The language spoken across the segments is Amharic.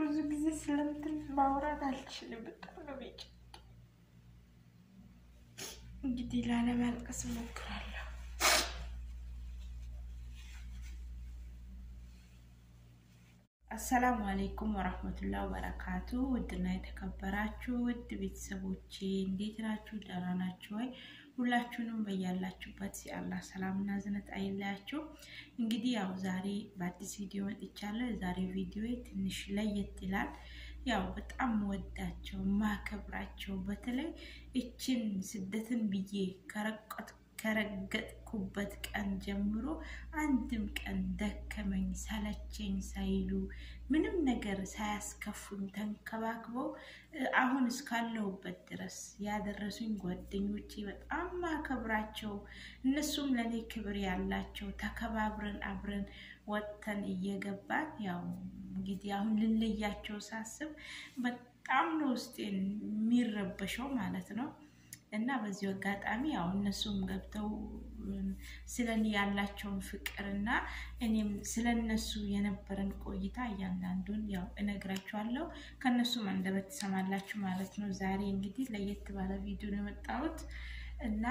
ብዙ ጊዜ ስለምትን ማውራት አልችልም። በጣም ነው ቤጭ እንግዲህ ላለማልቀስ እሞክራለሁ። አሰላሙ አሌይኩም ወራህመቱላህ ወበረካቱ። ውድና የተከበራችሁ ውድ ቤተሰቦቼ እንዴት ናችሁ? ደህና ናችሁ ወይ? ሁላችሁንም በያላችሁበት የአላህ ሰላምና ዝነት አይለያችሁ። እንግዲህ ያው ዛሬ በአዲስ ቪዲዮ መጥቻለሁ። የዛሬ ቪዲዮ ትንሽ ለየት ይላል። ያው በጣም ወዳቸው ማከብራቸው በተለይ እችን ስደትን ብዬ ከረቀት ከረገጥኩበት ቀን ጀምሮ አንድም ቀን ደከመኝ ሰለቸኝ ሳይሉ ምንም ነገር ሳያስከፉኝ ተንከባክበው አሁን እስካለሁበት ድረስ ያደረሱኝ ጓደኞቼ በጣም ማከብራቸው፣ እነሱም ለእኔ ክብር ያላቸው ተከባብረን አብረን ወጥተን እየገባን ያው እንግዲህ አሁን ልለያቸው ሳስብ በጣም ነው ውስጤን የሚረበሸው ማለት ነው። እና በዚሁ አጋጣሚ ያው እነሱም ገብተው ስለ እኔ ያላቸውን ፍቅር እና እኔም ስለ እነሱ የነበረን ቆይታ እያንዳንዱን ያው እነግራችኋለሁ። ከእነሱም አንደበት ትሰማላችሁ ማለት ነው። ዛሬ እንግዲህ ለየት ባለ ቪዲዮ ነው የመጣሁት እና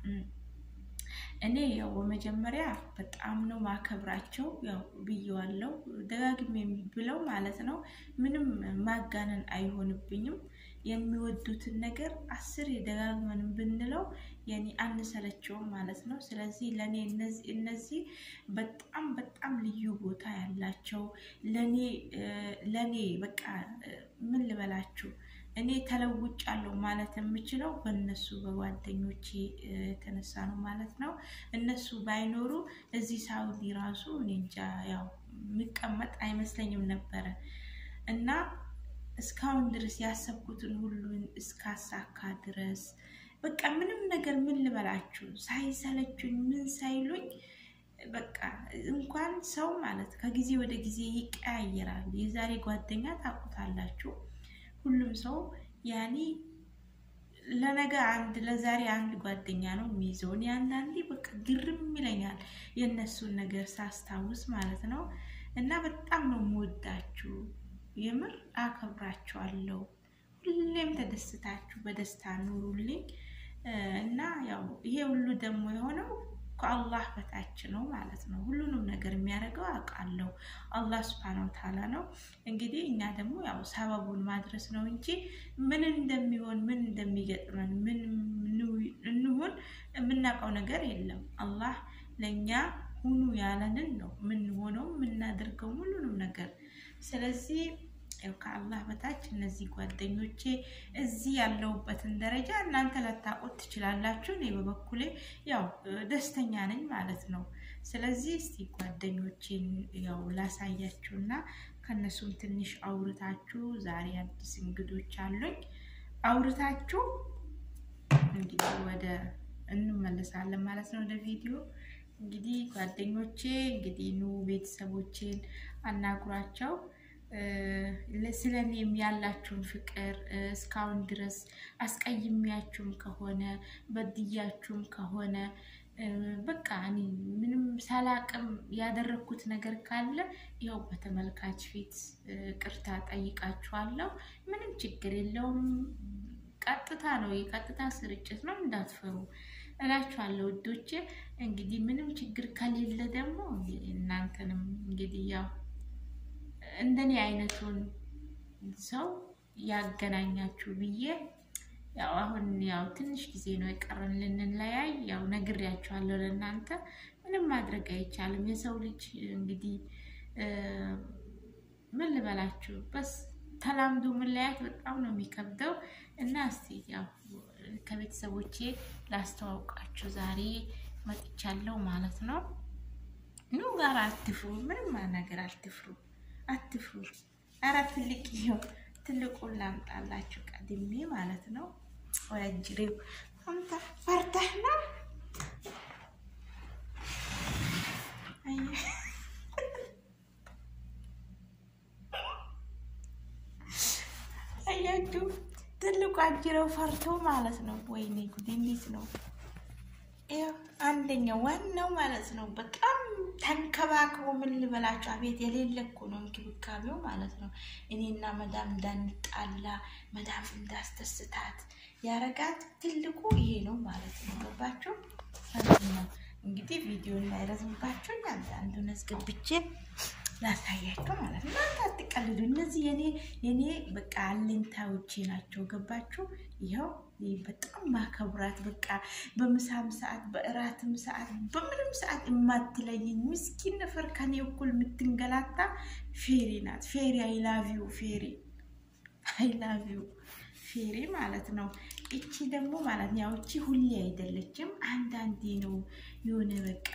እኔ ያው በመጀመሪያ በጣም ነው ማከብራቸው። ያው ብየዋለው ደጋግሜ ብለው ማለት ነው። ምንም ማጋነን አይሆንብኝም። የሚወዱትን ነገር አስር የደጋግመን ብንለው የኔ አንሰለቸውም ማለት ነው። ስለዚህ ለእኔ እነዚህ በጣም በጣም ልዩ ቦታ ያላቸው ለእኔ ለእኔ በቃ ምን ልበላችሁ እኔ ተለውጫለሁ ማለት የምችለው በእነሱ በጓደኞቼ የተነሳ ነው ማለት ነው። እነሱ ባይኖሩ እዚህ ሳውዲ ራሱ እኔ እንጃ ያው የሚቀመጥ አይመስለኝም ነበረ እና እስካሁን ድረስ ያሰብኩትን ሁሉን እስካሳካ ድረስ በቃ ምንም ነገር ምን ልበላችሁ ሳይሰለቹኝ ምን ሳይሉኝ በቃ እንኳን ሰው ማለት ከጊዜ ወደ ጊዜ ይቀያየራል። የዛሬ ጓደኛ ታውቁታላችሁ። ሁሉም ሰው ያኔ ለነገ አንድ ለዛሬ አንድ ጓደኛ ነው የሚይዘው። እኔ አንዳንዴ በቃ ግርም ይለኛል የእነሱን ነገር ሳስታውስ ማለት ነው። እና በጣም ነው የምወዳችሁ፣ የምር አከብራችኋለሁ። ሁሌም ተደስታችሁ በደስታ ኑሩልኝ እና ያው ይሄ ሁሉ ደግሞ የሆነው ከአላህ በታች ነው ማለት ነው። ሁሉንም ነገር የሚያደርገው አውቃለሁ አላህ ሱብሃነሁ ወተዓላ ነው። እንግዲህ እኛ ደግሞ ያው ሰበቡን ማድረስ ነው እንጂ ምን እንደሚሆን ምን እንደሚገጥመን ምን እንሁን የምናውቀው ነገር የለም። አላህ ለእኛ ሁኑ ያለንን ነው የምንሆነው የምናደርገው ሁሉንም ነገር። ስለዚህ ያው ከአላህ በታች እነዚህ ጓደኞቼ እዚህ ያለሁበትን ደረጃ እናንተ ላታውቁት ትችላላችሁ። እኔ በበኩሌ ያው ደስተኛ ነኝ ማለት ነው። ስለዚህ እስቲ ጓደኞቼን ያው ላሳያችሁና ከእነሱም ትንሽ አውርታችሁ ዛሬ አዲስ እንግዶች አሉኝ አውርታችሁ እንግዲህ ወደ እንመለሳለን ማለት ነው ወደ ቪዲዮ እንግዲህ ጓደኞቼ እንግዲህ ኑ ቤተሰቦቼን አናግሯቸው ስለ እኔም ያላችሁን ፍቅር እስካሁን ድረስ አስቀይሜያችሁም ከሆነ በድያችሁም ከሆነ በቃ እኔ ምንም ሳላቅም ያደረግኩት ነገር ካለ ያው በተመልካች ፊት ቅርታ ጠይቃችኋለሁ። ምንም ችግር የለውም። ቀጥታ ነው፣ የቀጥታ ስርጭት ነው፣ እንዳትፈሩ እላችኋለሁ ውዶቼ። እንግዲህ ምንም ችግር ከሌለ ደግሞ እናንተንም እንግዲህ ያው እንደኔ አይነቱን ሰው ያገናኛችሁ ብዬ ያው አሁን ያው ትንሽ ጊዜ ነው የቀረን ልንለያይ። ያው ነግሬያችኋለሁ ለእናንተ ምንም ማድረግ አይቻልም። የሰው ልጅ እንግዲህ ምን ልበላችሁ በስ ተላምዶ መለያየት በጣም ነው የሚከብደው እና እስቲ ያው ከቤተሰቦቼ ላስተዋውቃችሁ ዛሬ መጥቻለሁ ማለት ነው። ኑ ጋር አትፍሩ፣ ምንም ነገር አትፍሩ አትፍሩ። ኧረ ትልቅ ይኸው ትልቁን ላምጣላችሁ ቀድሜ ማለት ነው። ወያጅሬው አንተ ፈርተህ ነው አያችሁ፣ ትልቁ አጅሬው ፈርቶ ማለት ነው። ወይኔ ጉድ! እንዴት ነው ይኸው አንደኛው ዋናው ማለት ነው። በጣም ተንከባክቦ ምን ልበላችሁ፣ አቤት የሌለ እኮ ነው እንክብካቤው ማለት ነው። እኔና መዳም እንዳንጣላ መዳም እንዳስደስታት ያረጋት ትልቁ ይሄ ነው ማለት ነው። ገባችሁ? ነው እንግዲህ ቪዲዮ እንዳይረዝምባችሁ አንዳንዱን አስገብቼ ላሳያቸው ማለት ነው። እናንተ አትቀልዱ። እነዚህ የኔ የኔ በቃ አለኝታዎቼ ናቸው። ገባችሁ? ይኸው በጣም ማከብራት በቃ በምሳም ሰዓት በእራትም ሰዓት በምንም ሰዓት የማትለይኝ ምስኪን ነፈር ከኔ እኩል የምትንገላታ ፌሪ ናት። ፌሪ አይላቪው ፌሪ አይላቪው ፌሪ ማለት ነው። እቺ ደግሞ ማለት ያው እቺ ሁሌ አይደለችም፣ አንዳንዴ ነው የሆነ በቃ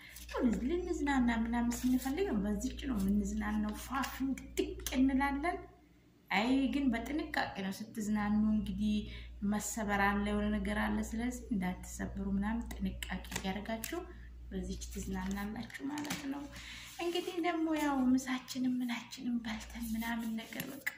ልንዝናና ምናምን ስንፈልግ በዚች ነው የምንዝናናው። ፋፍን ድቅ እንላለን። አይ ግን በጥንቃቄ ነው ስትዝናኑ። እንግዲህ መሰበር አለ፣ የሆነ ነገር አለ። ስለዚህ እንዳትሰበሩ ምናምን ጥንቃቄ እያደረጋችሁ በዚች ትዝናናላችሁ ማለት ነው። እንግዲህ ደግሞ ያው ምሳችንም ምናችንም በልተን ምናምን ነገር በቃ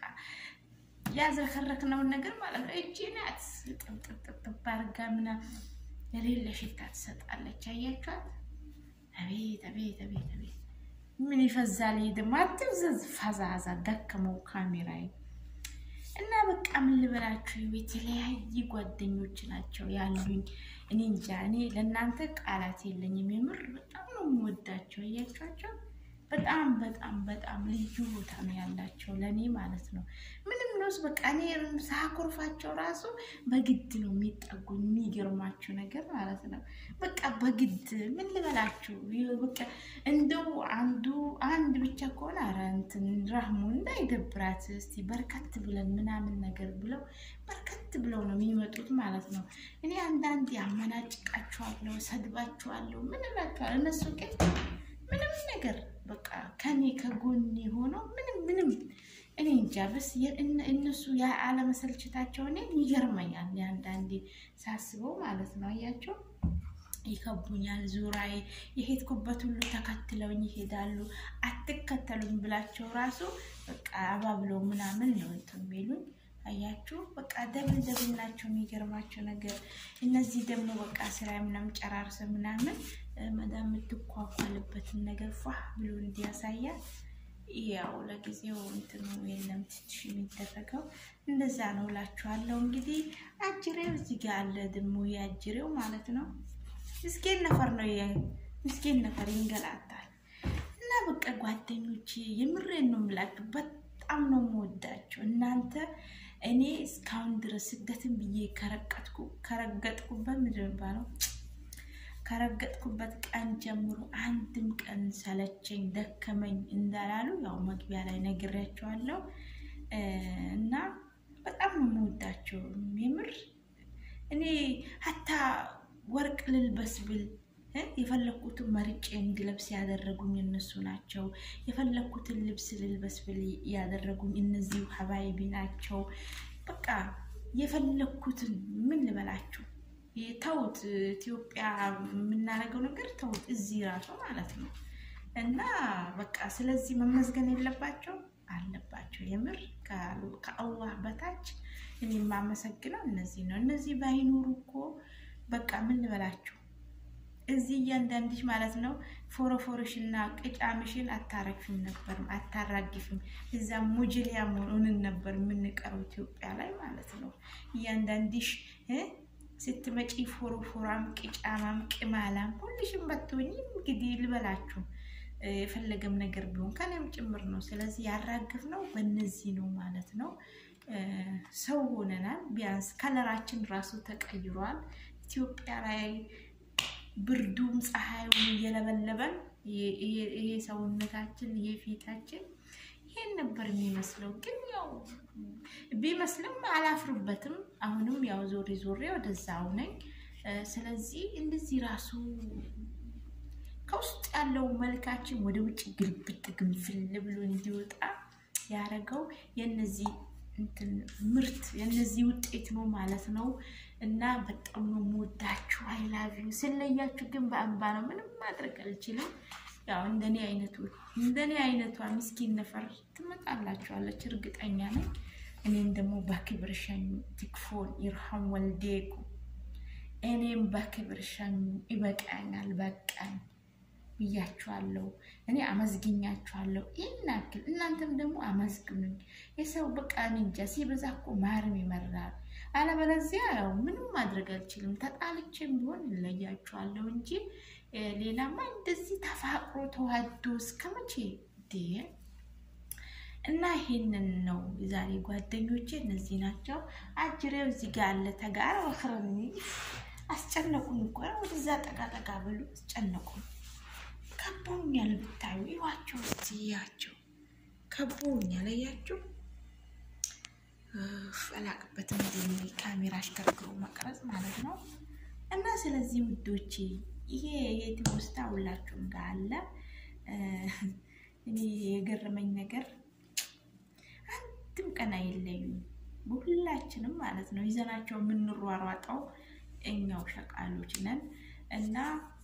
ያዘከረክነውን ነገር ማለት ነው። እቺ ናት ጥብጥብጥብ አድርጋ ምናምን የሌለ ሽታ ትሰጣለች። አያችኋት? አቤት አቤት አቤት አቤት ምን ይፈዛል። ይሄ ደግሞ አትብዘዝ፣ ፈዛዛ ደከመው ካሜራዬ እና በቃ ምን ልበላችሁ፣ የተለያዩ ጓደኞች ናቸው ያሉኝ። እኔ እንጃ እኔ ለእናንተ ቃላት የለኝም። የምር በጣም ነው የምወዳቸው። አያችኋቸው? በጣም በጣም በጣም ልዩ ቦታ ነው ያላቸው ለእኔ ማለት ነው። ምንም ነውስ በቃ እኔ ሳኮርፋቸው ራሱ በግድ ነው የሚጠጉኝ። የሚገርማችሁ ነገር ማለት ነው በቃ በግድ ምን ልበላችሁ፣ በቃ እንደው አንዱ አንድ ብቻ ከሆነ ኧረ እንትን ራህሙ እንዳይደብራት እስቲ በርከት ብለን ምናምን ነገር ብለው በርከት ብለው ነው የሚመጡት ማለት ነው። እኔ አንዳንድ ያመናጭቃችኋለሁ፣ ሰድባችኋለሁ፣ ምን እላችኋለሁ። እነሱ ግን ምንም ነገር በቃ ከኔ ከጎኔ ሆነው ምንም ምንም እኔ እንጃ በስ እነሱ አለመሰልችታቸው እኔ ይገርመኛል። አንዳንዴ ሳስበው ማለት ነው። አያቸው ይከቡኛል። ዙራዬ የሄድኩበት ሁሉ ተከትለውኝ ይሄዳሉ። አትከተሉኝ ብላቸው ራሱ በቃ አባብለው ምናምን ነው እንትን የሚሉኝ አያችሁ በቃ ደብል ደብል ናቸው። የሚገርማቸው ነገር እነዚህ ደግሞ በቃ ስራ ምናምን ጨራርሰ ምናምን መዳም የምትኳኳልበትን ነገር ፏ ብሎ እንዲያሳያል። ያው ለጊዜው እንትኑ የለም ትንሽ የሚደረገው እንደዛ ነው እላችኋለሁ። እንግዲህ አጅሬው እዚህ ጋር አለ ደግሞ የአጅሬው ማለት ነው። ምስኪን ነፈር ነው ምስኪን ነፈር ይንገላታል። እና በቃ ጓደኞቼ የምሬን ነው የምላችሁ በጣም ነው የምወዳቸው እናንተ እኔ እስካሁን ድረስ ስደትን ብዬ ከረቀጥኩ ከረገጥኩበት ምንድን ነው የሚባለው ከረገጥኩበት ቀን ጀምሮ አንድም ቀን ሰለቸኝ ደከመኝ እንዳላሉ ያው መግቢያ ላይ ነግሬያቸዋለሁ። እና በጣም ነው የምወዳቸው የምር እኔ ሀታ ወርቅ ልልበስ ብል የፈለኩትን መርጬ እንድለብስ ያደረጉኝ እነሱ ናቸው። የፈለኩትን ልብስ ልልበስ ብል ያደረጉኝ እነዚሁ ሀባይቢ ናቸው። በቃ የፈለኩትን ምን ልበላችሁ ተውት፣ ኢትዮጵያ የምናደርገው ነገር ተውት፣ እዚህ ራሱ ማለት ነው። እና በቃ ስለዚህ መመዝገን የለባቸው አለባቸው። የምር ከአላህ በታች እኔ የማመሰግነው እነዚህ ነው። እነዚህ ባይኖሩ እኮ በቃ ምን ልበላችሁ እዚህ እያንዳንድሽ ማለት ነው ፎረፎርሽና ቅጫምሽን አታረግፊም ነበር አታራግፊም። እዛ ሙጅሊያ መሆኑንን ነበር የምንቀረው ኢትዮጵያ ላይ ማለት ነው። እያንዳንድሽ ስትመጪ ፎረፎራም፣ ቅጫማም፣ ቅማላም ሁልሽም በትሆኝ እንግዲህ ልበላችሁ የፈለገም ነገር ቢሆን ከኔም ጭምር ነው። ስለዚህ ያራግፍ ነው በእነዚህ ነው ማለት ነው። ሰው ሆነናል። ቢያንስ ከለራችን ራሱ ተቀይሯል። ኢትዮጵያ ላይ ብርዱም ፀሐዩን እየለበለበን ይሄ ሰውነታችን ይሄ ፊታችን ይሄን ነበር የሚመስለው። ግን ያው ቢመስልም አላፍርበትም። አሁንም ያው ዞሬ ዞሬ ወደዛው ነኝ። ስለዚህ እንደዚህ ራሱ ከውስጥ ያለው መልካችን ወደ ውጭ ግልብጥ ግንፍል ብሎ እንዲወጣ ያደረገው የነዚህ እንትን ምርት የነዚህ ውጤት ነው ማለት ነው። እና በጣም ነው የምወዳችሁ። አይላቪው ስለያችሁ ግን በእንባ ነው። ምንም ማድረግ አልችልም። ያው እንደኔ አይነቱ እንደኔ አይነቷ ምስኪን ነፈር ትመጣላችኋለች እርግጠኛ ነኝ። እኔም ደግሞ በክብር ሸኙ። ትክፎን ይርሃም ወልዴኩ እኔም በክብር ሸኙ። ይበቃኛል፣ በቃኝ። ብያችኋለሁ። እኔ አመዝግኛችኋለሁ። ይህን ያክል እናንተም ደግሞ አመዝግኑኝ። የሰው በቃ እኔ እንጃ ሲበዛ እኮ ማርም ይመራል። አለበለዚያ ያው ምንም ማድረግ አልችልም። ተጣልቼም ቢሆን እለያችኋለሁ እንጂ ሌላማ እንደዚህ ተፋቅሮ ተዋዶ እስከ መቼ እና ይሄንን ነው ዛሬ ጓደኞቼ እነዚህ ናቸው። አጅሬው እዚህ ጋር አለ ተጋር ወክረኒ አስጨነቁን እኮ ወደዛ ጠጋ ጠጋ ብሉ አስጨነቁን። ከቦኛል ብታዩ ይዋቸው እስቲ እያቸው ከቦኛል እያችሁ አላቅበትም እንዲ ካሜራ አሽከርክሮ መቅረጽ ማለት ነው። እና ስለዚህ ውዶቼ ይሄ የትውስታ ሁላችሁም ጋር አለ። እኔ የገረመኝ ነገር አንድም ቀን አይለዩም። በሁላችንም ማለት ነው ይዘናቸው የምንሯሯጠው እኛው ሸቃሎች ነን እና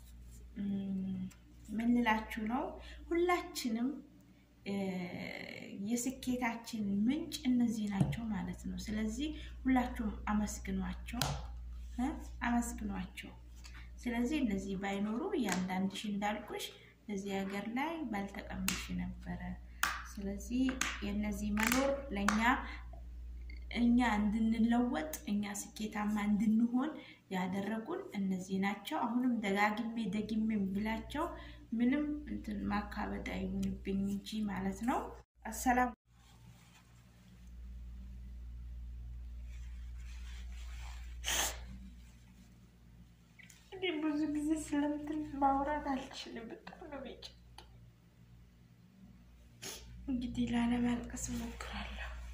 ምን ልላችሁ ነው ሁላችንም የስኬታችን ምንጭ እነዚህ ናቸው ማለት ነው። ስለዚህ ሁላችሁም አመስግኗቸው አመስግኗቸው። ስለዚህ እነዚህ ባይኖሩ እያንዳንድሽ እንዳልኩሽ እዚህ ሀገር ላይ ባልተቀመሽ ነበረ። ስለዚህ የእነዚህ መኖር ለእኛ እኛ እንድንለወጥ እኛ ስኬታማ እንድንሆን ያደረጉን እነዚህ ናቸው። አሁንም ደጋግሜ ደግሜ ብላቸው ምንም እንትን ማካበድ አይሆንብኝ እንጂ ማለት ነው። አሰላም እኔ ብዙ ጊዜ ስለምትን ማውራት አልችልም። በጣም ነው ቤጭ እንግዲህ ላለማልቀስ እሞክራለሁ።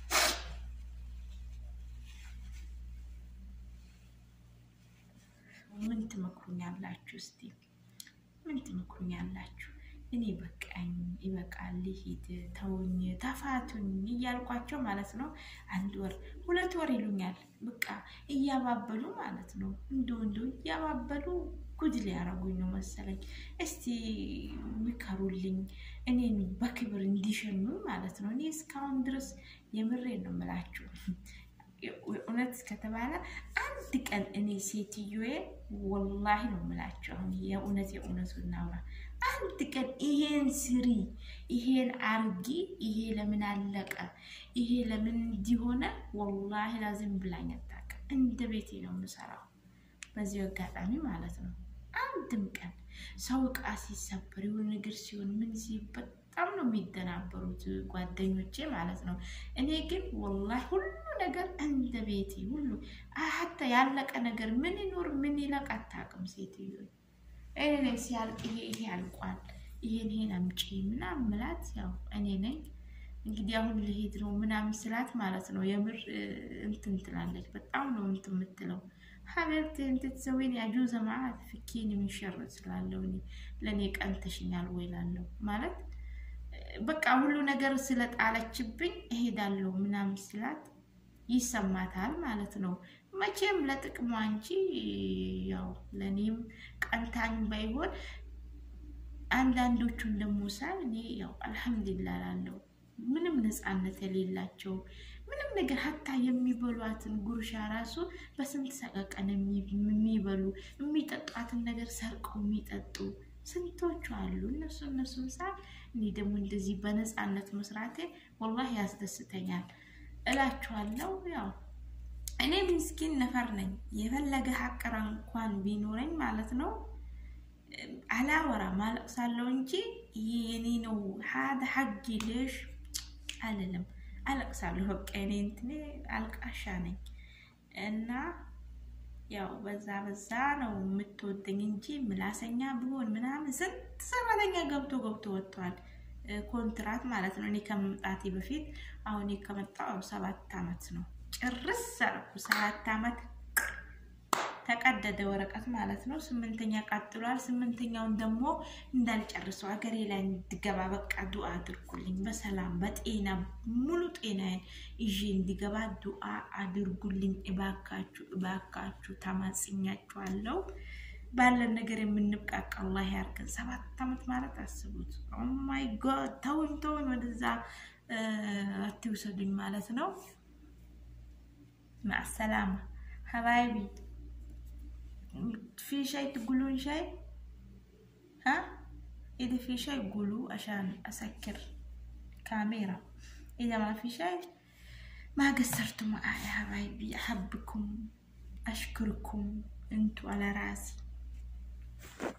ምን ትመክሩኛላችሁ? እስቲ ምን ትመክሩኛላችሁ? እኔ በቃኝ፣ ይበቃል፣ ልሂድ፣ ተውኝ፣ ተፋቱኝ እያልኳቸው ማለት ነው። አንድ ወር ሁለት ወር ይሉኛል። በቃ እያባበሉ ማለት ነው። እንዶ እንዶ እያባበሉ ጉድ ሊያረጉኝ ነው መሰለኝ። እስቲ ምከሩልኝ፣ እኔን በክብር እንዲሸኙኝ ማለት ነው። እኔ እስካሁን ድረስ የምሬን ነው የምላችሁ እውነት ከተባለ አንድ ቀን እኔ ሴትዮዬ ወላሂ ነው የምላቸው። አሁን የእውነት የእውነቱ እናውራ። አንድ ቀን ይሄን ስሪ፣ ይሄን አርጊ፣ ይሄ ለምን አለቀ፣ ይሄ ለምን እንዲሆነ ወላሂ ላዝም ብላኝ አታውቅም። እንደ ቤቴ ነው የምሰራው። በዚህ አጋጣሚ ማለት ነው። አንድም ቀን ሰው እቃ ሲሰበር የሆነ ነገር ሲሆን ምን ሲበት በጣም ነው የሚደናበሩት ጓደኞቼ ማለት ነው። እኔ ግን ወላሂ ሁሉ ነገር እንደ ቤቴ ሁሉ ሀታ ያለቀ ነገር ምን ይኖር ምን ይለቅ አታውቅም ሴትዮ። እኔ ሲያልቅ ይሄ ይሄ ያልቋል ይሄን ይሄን አምጪ ምናምን ምላት ያው እኔ ነኝ እንግዲህ አሁን ልሄድ ነው ምናምን ስላት ማለት ነው የምር እንትን ትላለች። በጣም ነው እንትን የምትለው ሀቤት እንትትሰዊን ያጁ ዘማት ፍኪን የሚሸር ስላለው ለእኔ ቀንተሽኛል ወይ ላለው ማለት በቃ ሁሉ ነገር ስለጣለችብኝ እሄዳለሁ ምናምን ስላት ይሰማታል ማለት ነው። መቼም ለጥቅሟ እንጂ ያው ለእኔም ቀንታኝ ባይሆን አንዳንዶቹን ደግሞ ሳይ እኔ ያው አልሐምዱሊላ ላለው ምንም ነፃነት የሌላቸው ምንም ነገር ሀታ የሚበሏትን ጉርሻ ራሱ በስንት ሰቀቀን የሚበሉ የሚጠጧትን ነገር ሰርቀው የሚጠጡ ስንቶቹ አሉ። እነሱ እነሱን ሳ እኔ ደግሞ እንደዚህ በነፃነት መስራቴ ወላሂ ያስደስተኛል እላችኋለሁ። ያው እኔ ምስኪን ነፈር ነኝ። የፈለገ ሀቅራ እንኳን ቢኖረኝ ማለት ነው አላወራም፣ አለቅሳለሁ እንጂ ይሄ የኔ ነው ሀደ ሀጊ ልሽ አልልም። አለቅሳለሁ። በቃ እኔ እንትኔ አልቃሻ ነኝ እና ያው በዛ በዛ ነው የምትወደኝ እንጂ ምላሰኛ ቢሆን ምናምን ስንት ሰራተኛ ገብቶ ገብቶ ወጥቷል። ኮንትራት ማለት ነው። እኔ ከመምጣቴ በፊት አሁን ከመጣሁ ሰባት አመት ነው። ጭርስ አልኩ። ሰባት አመት ተቀደደ ወረቀት ማለት ነው። ስምንተኛ ቀጥሏል። ስምንተኛውን ደግሞ እንዳልጨርሰው ሀገሬ ላይ እንድገባ በቃ ዱአ አድርጉልኝ። በሰላም በጤና ሙሉ ጤናዬን ይዤ እንዲገባ ዱአ አድርጉልኝ እባካችሁ፣ እባካችሁ ተማጽኛችኋለሁ። ባለን ነገር የምንብቃቃ አላህ ያርገን። ሰባት አመት ማለት አስቡት። ኦማይ ጎድ ተውኝ፣ ተውኝ፣ ወደዛ አትውሰዱኝ ማለት ነው። ማሰላማ ሀባይቢ ፊ ሻይ ትጉሉን ሻይ إذا في شيء قولوا عشان أسكر كاميرا إذا ما في شيء ما قصرتوا معي يا حبايبي أحبكم أشكركم أنتوا على راسي